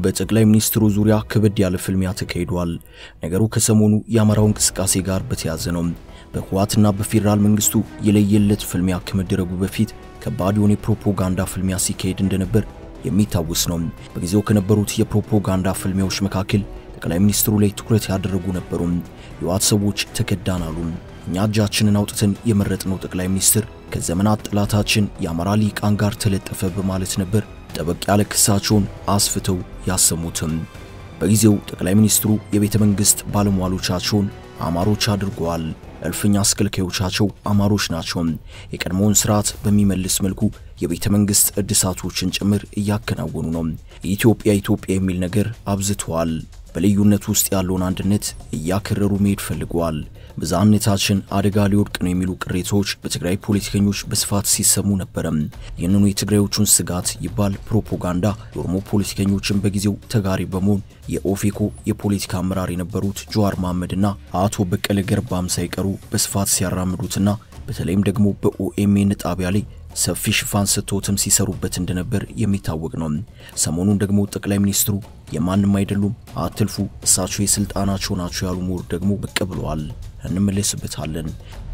በጠቅላይ ሚኒስትሩ ዙሪያ ከበድ ያለ ፍልሚያ ተካሂዷል። ነገሩ ከሰሞኑ የአማራው እንቅስቃሴ ጋር በተያያዘ ነው። በህወሓትና በፌዴራል መንግስቱ የለየለት ፍልሚያ ከመደረጉ በፊት ከባድ የሆነ የፕሮፓጋንዳ ፍልሚያ ሲካሄድ እንደነበር የሚታወስ ነው። በጊዜው ከነበሩት የፕሮፓጋንዳ ፍልሚያዎች መካከል ጠቅላይ ሚኒስትሩ ላይ ትኩረት ያደረጉ ነበሩ። የህወሓት ሰዎች ተከዳን አሉ። እኛ እጃችንን አውጥተን የመረጥነው ጠቅላይ ሚኒስትር ከዘመናት ጠላታችን የአማራ ሊቃን ጋር ተለጠፈ በማለት ነበር ጠበቅ ያለ ክሳቸውን አስፍተው ያሰሙትም። በጊዜው ጠቅላይ ሚኒስትሩ የቤተ መንግሥት ባለሟሎቻቸውን አማሮች አድርገዋል። እልፍኝ አስከልካዮቻቸው አማሮች ናቸው። የቀድሞውን ስርዓት በሚመልስ መልኩ የቤተ መንግሥት እድሳቶችን ጭምር እያከናወኑ ነው። የኢትዮጵያ ኢትዮጵያ የሚል ነገር አብዝተዋል። በልዩነት ውስጥ ያለውን አንድነት እያከረሩ መሄድ ፈልገዋል። ብዝሃነታችን አደጋ ሊወድቅ ነው የሚሉ ቅሬታዎች በትግራይ ፖለቲከኞች በስፋት ሲሰሙ ነበረም። ይህንኑ የትግራዮቹን ስጋት ይባል ፕሮፓጋንዳ የኦሮሞ ፖለቲከኞችን በጊዜው ተጋሪ በመሆን የኦፌኮ የፖለቲካ አመራር የነበሩት ጀዋር መሐመድና አቶ በቀለ ገርባም ሳይቀሩ በስፋት ሲያራምዱትና በተለይም ደግሞ በኦኤምኤን ጣቢያ ላይ ሰፊ ሽፋን ሰጥተውትም ሲሰሩበት እንደነበር የሚታወቅ ነው። ሰሞኑን ደግሞ ጠቅላይ ሚኒስትሩ የማንም አይደሉም፣ አትልፉ፣ እሳቸው የስልጣናቸው ናቸው ያሉ ምሁር ደግሞ ብቅ ብለዋል። እንመለስበታለን።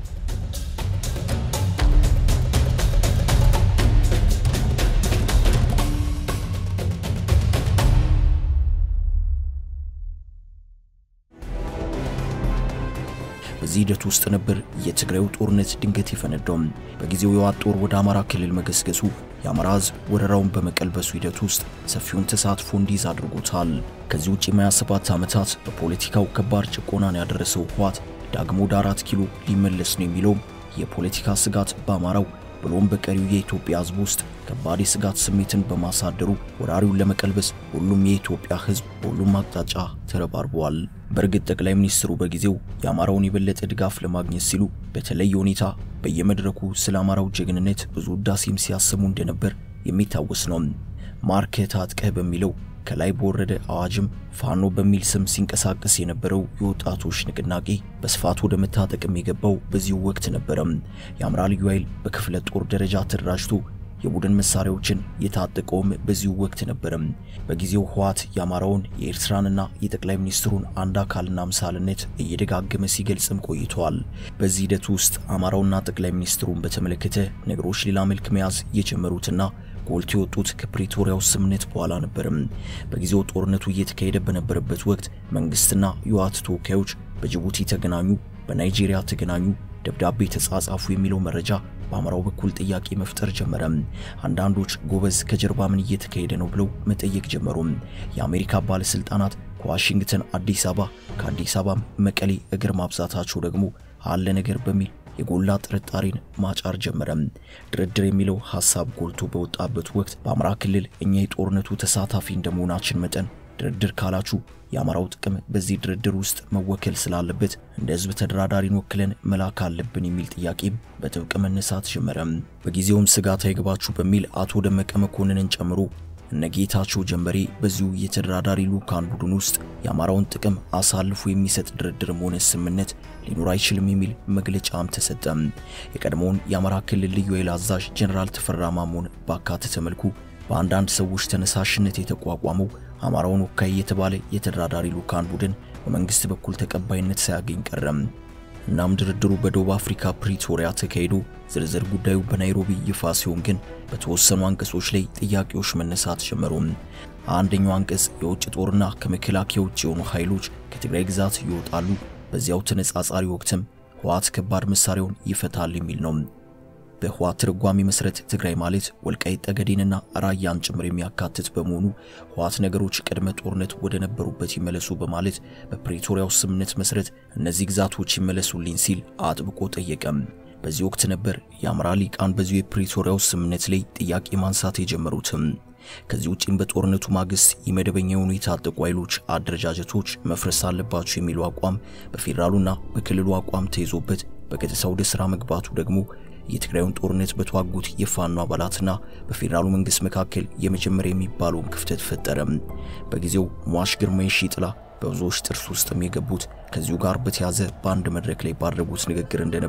በዚህ ሂደት ውስጥ ነበር የትግራዩ ጦርነት ድንገት የፈነዳው። በጊዜው የህወሓት ጦር ወደ አማራ ክልል መገስገሱ የአማራ ህዝብ ወረራውን በመቀልበሱ ሂደት ውስጥ ሰፊውን ተሳትፎ እንዲይዝ አድርጎታል። ከዚህ ውጭ የ27 ዓመታት በፖለቲካው ከባድ ጭቆናን ያደረሰው ህወሓት ዳግሞ ወደ አራት ኪሎ ሊመለስ ነው የሚለውም የፖለቲካ ስጋት በአማራው ብሎም በቀሪው የኢትዮጵያ ህዝብ ውስጥ ከባድ የስጋት ስሜትን በማሳደሩ ወራሪውን ለመቀልበስ ሁሉም የኢትዮጵያ ህዝብ በሁሉም አቅጣጫ ተረባርበዋል። በእርግጥ ጠቅላይ ሚኒስትሩ በጊዜው የአማራውን የበለጠ ድጋፍ ለማግኘት ሲሉ በተለየ ሁኔታ በየመድረኩ ስለ አማራው ጀግንነት ብዙ ውዳሴም ሲያሰሙ እንደነበር የሚታወስ ነው። ማርከህ ታጥቀህ በሚለው ከላይ በወረደ አዋጅም ፋኖ በሚል ስም ሲንቀሳቀስ የነበረው የወጣቶች ንቅናቄ በስፋት ወደ መታጠቅም የገባው በዚሁ ወቅት ነበረም። የአማራ ልዩ ኃይል በክፍለ ጦር ደረጃ ተደራጅቶ የቡድን መሳሪያዎችን የታጠቀውም በዚሁ ወቅት ነበረም። በጊዜው ህወሓት የአማራውን የኤርትራንና የጠቅላይ ሚኒስትሩን አንድ አካልና ምሳልነት እየደጋገመ ሲገልጽም ቆይተዋል። በዚህ ሂደት ውስጥ አማራውና ጠቅላይ ሚኒስትሩን በተመለከተ ነገሮች ሌላ መልክ መያዝ የጀመሩትና ጎልቶ የወጡት ከፕሪቶሪያው ስምምነት በኋላ ነበርም። በጊዜው ጦርነቱ እየተካሄደ በነበረበት ወቅት መንግስትና የህወሓት ተወካዮች በጅቡቲ ተገናኙ፣ በናይጄሪያ ተገናኙ፣ ደብዳቤ ተጻጻፉ የሚለው መረጃ በአማራው በኩል ጥያቄ መፍጠር ጀመረ። አንዳንዶች ጎበዝ ከጀርባ ምን እየተካሄደ ነው ብለው መጠየቅ ጀመሩ። የአሜሪካ ባለስልጣናት ከዋሽንግተን አዲስ አበባ፣ ከአዲስ አበባም መቀሌ እግር ማብዛታቸው ደግሞ አለ ነገር በሚል የጎላ ጥርጣሬን ማጫር ጀመረ። ድርድር የሚለው ሐሳብ ጎልቶ በወጣበት ወቅት በአማራ ክልል እኛ የጦርነቱ ተሳታፊ እንደመሆናችን መጠን ድርድር ካላችሁ የአማራው ጥቅም በዚህ ድርድር ውስጥ መወከል ስላለበት እንደ ህዝብ ተደራዳሪን ወክለን መላክ አለብን የሚል ጥያቄም በጥብቅ መነሳት ጀመረ። በጊዜውም ስጋት አይግባችሁ በሚል አቶ ደመቀ መኮንንን ጨምሮ እነ ጌታቸው ጀንበሬ በዚሁ የተደራዳሪ ልዑካን ቡድን ውስጥ የአማራውን ጥቅም አሳልፎ የሚሰጥ ድርድርም ሆነ ስምምነት ሊኖር አይችልም የሚል መግለጫም ተሰጠ። የቀድሞውን የአማራ ክልል ልዩ ኃይል አዛዥ ጀኔራል ተፈራ ማሞን ባካተተ መልኩ በአንዳንድ ሰዎች ተነሳሽነት የተቋቋመው አማራውን ወካይ የተባለ የተደራዳሪ ልዑካን ቡድን በመንግስት በኩል ተቀባይነት ሳያገኝ ቀረም። እናም ድርድሩ በደቡብ አፍሪካ ፕሪቶሪያ ተካሂዶ ዝርዝር ጉዳዩ በናይሮቢ ይፋ ሲሆን ግን በተወሰኑ አንቀጾች ላይ ጥያቄዎች መነሳት ጀመሩ። አንደኛው አንቀጽ የውጭ ጦርና ከመከላከያ ውጭ የሆኑ ኃይሎች ከትግራይ ግዛት ይወጣሉ፣ በዚያው ተነጻጻሪ ወቅትም ህወሓት ከባድ መሳሪያውን ይፈታል የሚል ነው። በህወሓት ትርጓሜ መሰረት ትግራይ ማለት ወልቃይት ጠገዴንና ራያን ጭምር የሚያካትት በመሆኑ ህወሓት ነገሮች ቅድመ ጦርነት ወደ ነበሩበት ይመለሱ በማለት በፕሪቶሪያው ስምምነት መሰረት እነዚህ ግዛቶች ይመለሱልኝ ሲል አጥብቆ ጠየቀም። በዚህ ወቅት ነበር የአማራ ሊቃን በዚሁ የፕሪቶሪያው ስምምነት ላይ ጥያቄ ማንሳት የጀመሩትም። ከዚህ ውጪም በጦርነቱ ማግስት የመደበኛ የሆኑ የታጠቁ ኃይሎች አደረጃጀቶች መፍረስ አለባቸው የሚለው አቋም በፌዴራሉና በክልሉ አቋም ተይዞበት በቀጥታ ወደ ስራ መግባቱ ደግሞ የትግራዩን ጦርነት በተዋጉት የፋኖ አባላትና በፌዴራሉ መንግስት መካከል የመጀመሪያ የሚባለውን ክፍተት ፈጠረ። በጊዜው ሟሽ ግርማ የሺጥላ በብዙዎች ጥርስ ውስጥም የገቡት ከዚሁ ጋር በተያዘ በአንድ መድረክ ላይ ባደረጉት ንግግር እንደነበር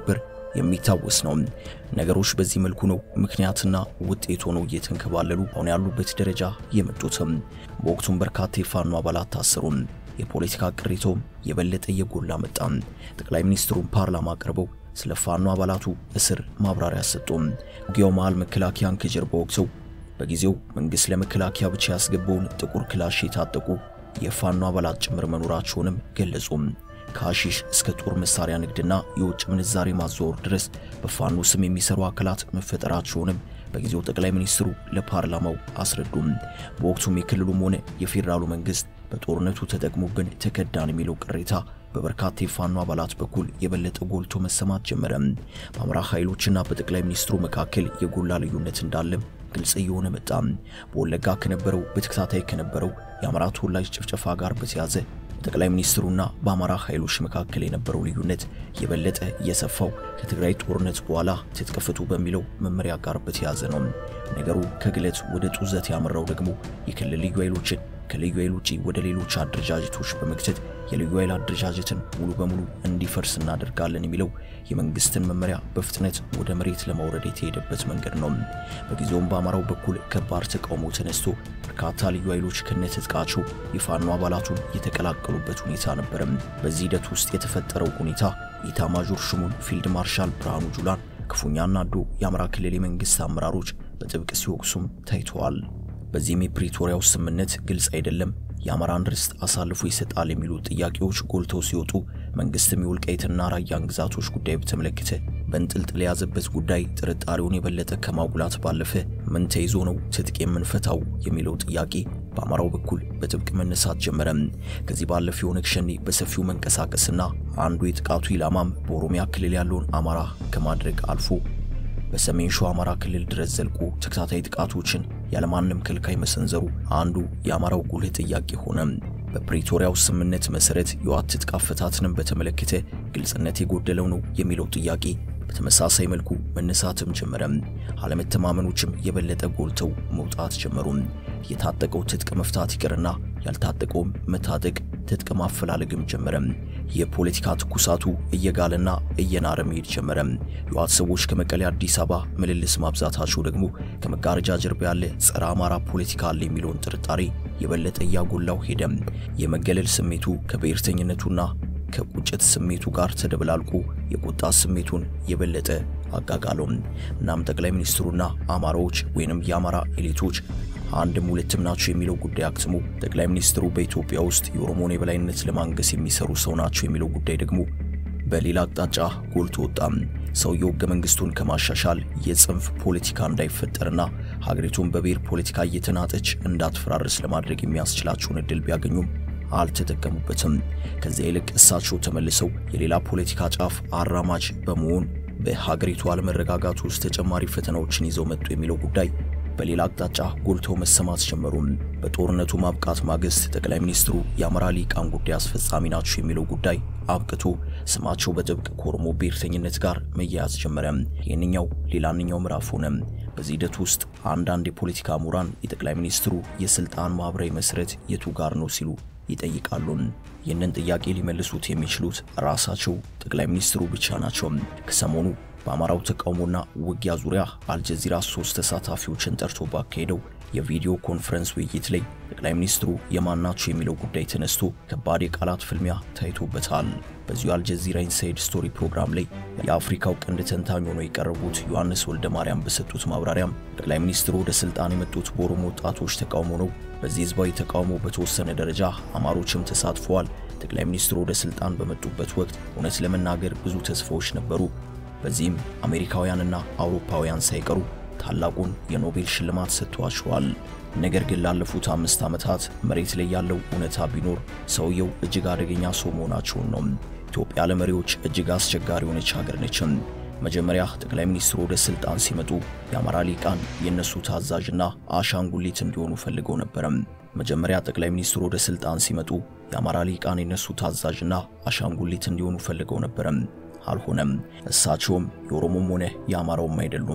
የሚታወስ ነው። ነገሮች በዚህ መልኩ ነው ምክንያትና ውጤት ሆነው እየተንከባለሉ አሁን ያሉበት ደረጃ የመጡትም። በወቅቱም በርካታ የፋኖ አባላት ታሰሩ። የፖለቲካ ቅሬታውም የበለጠ እየጎላ መጣ። ጠቅላይ ሚኒስትሩን ፓርላማ ቀርበው ስለ ፋኖ አባላቱ እስር ማብራሪያ ሰጡም። ውጊያው መሃል መከላከያን ከጀርባ ወቅተው በጊዜው መንግስት ለመከላከያ ብቻ ያስገባውን ጥቁር ክላሽ የታጠቁ የፋኖ አባላት ጭምር መኖራቸውንም ገለጹም። ከሐሺሽ እስከ ጦር መሳሪያ ንግድና የውጭ ምንዛሬ ማዘዋወር ድረስ በፋኖ ስም የሚሰሩ አካላት መፈጠራቸውንም በጊዜው ጠቅላይ ሚኒስትሩ ለፓርላማው አስረዱም። በወቅቱም የክልሉም ሆነ የፌዴራሉ መንግስት በጦርነቱ ተጠቅሞብን ተከዳን የሚለው ቅሬታ በበርካታ የፋኖ አባላት በኩል የበለጠ ጎልቶ መሰማት ጀመረ። በአማራ ኃይሎችና በጠቅላይ ሚኒስትሩ መካከል የጎላ ልዩነት እንዳለም ግልጽ እየሆነ መጣ። በወለጋ ከነበረው በተከታታይ ከነበረው የአማራ ተወላጅ ጭፍጨፋ ጋር በተያዘ በጠቅላይ ሚኒስትሩና በአማራ ኃይሎች መካከል የነበረው ልዩነት የበለጠ እየሰፋው ከትግራይ ጦርነት በኋላ ትጥቅ ፍቱ በሚለው መመሪያ ጋር በተያዘ ነው። ነገሩ ከግለት ወደ ጡዘት ያመራው ደግሞ የክልል ልዩ ኃይሎችን ከልዩ ኃይል ውጪ ወደ ሌሎች አደረጃጀቶች በመክተት የልዩ ኃይል አደረጃጀትን ሙሉ በሙሉ እንዲፈርስ እናደርጋለን የሚለው የመንግስትን መመሪያ በፍጥነት ወደ መሬት ለማውረድ የተሄደበት መንገድ ነው። በጊዜውም በአማራው በኩል ከባድ ተቃውሞ ተነስቶ በርካታ ልዩ ኃይሎች ከነትጥቃቸው የፋኖ አባላቱን የተቀላቀሉበት ሁኔታ ነበረ። በዚህ ሂደት ውስጥ የተፈጠረው ሁኔታ ኢታማዦር ሹሙን ፊልድ ማርሻል ብርሃኑ ጁላን ክፉኛ አናዶ የአማራ ክልል የመንግስት አመራሮች በጥብቅ ሲወቅሱም ታይተዋል። በዚህም የፕሪቶሪያው ስምምነት ግልጽ አይደለም፣ የአማራን ርስት አሳልፎ ይሰጣል የሚሉ ጥያቄዎች ጎልተው ሲወጡ መንግስትም የወልቃይትና ራያን ግዛቶች ጉዳይ በተመለከተ በእንጥልጥል የያዘበት ጉዳይ ጥርጣሬውን የበለጠ ከማጉላት ባለፈ ምን ተይዞ ነው ትጥቅ የምንፈታው የሚለው ጥያቄ በአማራው በኩል በጥብቅ መነሳት ጀመረ። ከዚህ ባለፈ የኦነግ ሸኔ በሰፊው መንቀሳቀስና አንዱ የጥቃቱ ኢላማም በኦሮሚያ ክልል ያለውን አማራ ከማድረግ አልፎ በሰሜን ሸዋ አማራ ክልል ድረስ ዘልቆ ተከታታይ ጥቃቶችን ያለማንም ከልካይ መሰንዘሩ አንዱ የአማራው ጉልህ ጥያቄ ሆነ። በፕሪቶሪያው ስምምነት መሰረት የዋት ትጥቅ አፈታትንም በተመለከተ ግልጽነት የጎደለው ነው የሚለው ጥያቄ በተመሳሳይ መልኩ መነሳትም ጀመረ። አለመተማመኖችም የበለጠ ጎልተው መውጣት ጀመሩ። የታጠቀው ትጥቅ መፍታት ይቅርና ያልታጠቀውም መታጠቅ ትጥቅ ማፈላለግም ጀመረ። የፖለቲካ ትኩሳቱ እየጋለና እየናረ መሄድ ጀመረ። የዋት ሰዎች ከመቀሌ አዲስ አበባ ምልልስ ማብዛታቸው ደግሞ ከመጋረጃ ጀርባ ያለ ጸረ አማራ ፖለቲካ አለ የሚለውን ጥርጣሬ የበለጠ እያጎላው ሄደ። የመገለል ስሜቱ ከብሔርተኝነቱና ከቁጭት ስሜቱ ጋር ተደበላልቆ የቁጣ ስሜቱን የበለጠ አጋጋለው። እናም ጠቅላይ ሚኒስትሩና አማራዎች ወይንም የአማራ ኤሊቶች አንድም ሁለትም ናቸው የሚለው ጉዳይ አክትሞ ጠቅላይ ሚኒስትሩ በኢትዮጵያ ውስጥ የኦሮሞን የበላይነት ለማንገስ የሚሰሩ ሰው ናቸው የሚለው ጉዳይ ደግሞ በሌላ አቅጣጫ ጎልቶ ወጣም። ሰውየው ሕገ መንግስቱን ከማሻሻል የጽንፍ ፖለቲካ እንዳይፈጠርና ሀገሪቱን በብሔር ፖለቲካ እየተናጠች እንዳትፈራርስ ለማድረግ የሚያስችላቸውን እድል ቢያገኙም አልተጠቀሙበትም። ከዚያ ይልቅ እሳቸው ተመልሰው የሌላ ፖለቲካ ጫፍ አራማጅ በመሆን በሀገሪቱ አለመረጋጋት ውስጥ ተጨማሪ ፈተናዎችን ይዘው መጡ የሚለው ጉዳይ በሌላ አቅጣጫ ጎልተው መሰማት ጀመሩ። በጦርነቱ ማብቃት ማግስት ጠቅላይ ሚኒስትሩ የአማራ ሊቃን ጉዳይ አስፈጻሚ ናቸው የሚለው ጉዳይ አብቅቶ ስማቸው በጥብቅ ከኦሮሞ ብሔርተኝነት ጋር መያያዝ ጀመረ። ይህንኛው ሌላንኛው ምዕራፍ ሆነ። በዚህ ሂደት ውስጥ አንዳንድ የፖለቲካ ምሁራን የጠቅላይ ሚኒስትሩ የስልጣን ማህበራዊ መሰረት የቱ ጋር ነው ሲሉ ይጠይቃሉ። ይህንን ጥያቄ ሊመልሱት የሚችሉት ራሳቸው ጠቅላይ ሚኒስትሩ ብቻ ናቸው። ከሰሞኑ በአማራው ተቃውሞና ውጊያ ዙሪያ አልጀዚራ ሶስት ተሳታፊዎችን ጠርቶ ባካሄደው የቪዲዮ ኮንፈረንስ ውይይት ላይ ጠቅላይ ሚኒስትሩ የማን ናቸው የሚለው ጉዳይ ተነስቶ ከባድ የቃላት ፍልሚያ ታይቶበታል። በዚሁ አልጀዚራ ኢንሳይድ ስቶሪ ፕሮግራም ላይ የአፍሪካው ቀንድ ተንታኝ ሆነው የቀረቡት ዮሐንስ ወልደ ማርያም በሰጡት ማብራሪያም ጠቅላይ ሚኒስትሩ ወደ ስልጣን የመጡት በኦሮሞ ወጣቶች ተቃውሞ ነው። በዚህ ህዝባዊ ተቃውሞ በተወሰነ ደረጃ አማሮችም ተሳትፈዋል። ጠቅላይ ሚኒስትሩ ወደ ስልጣን በመጡበት ወቅት እውነት ለመናገር ብዙ ተስፋዎች ነበሩ። በዚህም አሜሪካውያንና አውሮፓውያን ሳይቀሩ ታላቁን የኖቤል ሽልማት ሰጥቷቸዋል። ነገር ግን ላለፉት አምስት ዓመታት መሬት ላይ ያለው እውነታ ቢኖር ሰውየው እጅግ አደገኛ ሰው መሆናቸውን ነው። ኢትዮጵያ ለመሪዎች እጅግ አስቸጋሪ የሆነች ሀገር ነችም። መጀመሪያ ጠቅላይ ሚኒስትሩ ወደ ስልጣን ሲመጡ የአማራ ሊቃን የእነሱ ታዛዥና አሻንጉሊት እንዲሆኑ ፈልገው ነበረም። መጀመሪያ ጠቅላይ ሚኒስትሩ ወደ ስልጣን ሲመጡ የአማራ ሊቃን የእነሱ ታዛዥና አሻንጉሊት እንዲሆኑ ፈልገው ነበረም። አልሆነም። እሳቸውም የኦሮሞም ሆነ የአማራውም አይደሉም።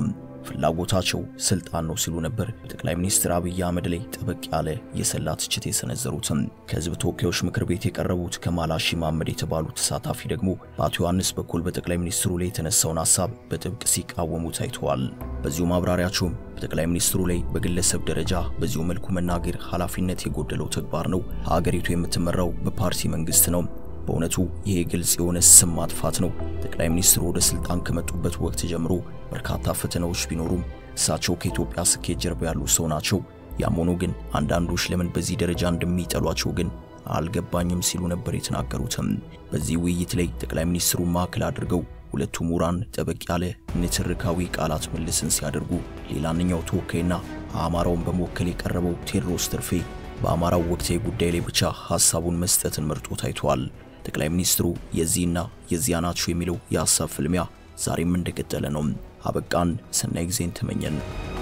ፍላጎታቸው ስልጣን ነው ሲሉ ነበር በጠቅላይ ሚኒስትር አብይ አህመድ ላይ ጠበቅ ያለ የሰላ ትችት የሰነዘሩትም። ከህዝብ ተወካዮች ምክር ቤት የቀረቡት ከማል ሃሺ መሐመድ የተባሉ ተሳታፊ ደግሞ በአቶ ዮሐንስ በኩል በጠቅላይ ሚኒስትሩ ላይ የተነሳውን ሀሳብ በጥብቅ ሲቃወሙ ታይተዋል። በዚሁ ማብራሪያቸውም በጠቅላይ ሚኒስትሩ ላይ በግለሰብ ደረጃ በዚሁ መልኩ መናገር ኃላፊነት የጎደለው ተግባር ነው። ሀገሪቱ የምትመራው በፓርቲ መንግስት ነው። በእውነቱ ይሄ ግልጽ የሆነ ስም ማጥፋት ነው። ጠቅላይ ሚኒስትሩ ወደ ስልጣን ከመጡበት ወቅት ጀምሮ በርካታ ፈተናዎች ቢኖሩም እሳቸው ከኢትዮጵያ ስኬት ጀርባ ያሉ ሰው ናቸው። ያም ሆኖ ግን አንዳንዶች ለምን በዚህ ደረጃ እንደሚጠሏቸው ግን አልገባኝም ሲሉ ነበር የተናገሩትም። በዚህ ውይይት ላይ ጠቅላይ ሚኒስትሩ ማዕከል አድርገው ሁለቱ ምሁራን ጠበቅ ያለ ንትርካዊ ቃላት መልስን ሲያደርጉ፣ ሌላኛው ተወካይና አማራውን በመወከል የቀረበው ቴዎድሮስ ትርፌ በአማራው ወቅታዊ ጉዳይ ላይ ብቻ ሐሳቡን መስጠትን መርጦ ታይቷል። ጠቅላይ ሚኒስትሩ የዚህና የዚያ ናቸው የሚለው የሐሳብ ፍልሚያ ዛሬም እንደቀጠለ ነው። አበቃን። ሰናይ ጊዜን ተመኘን።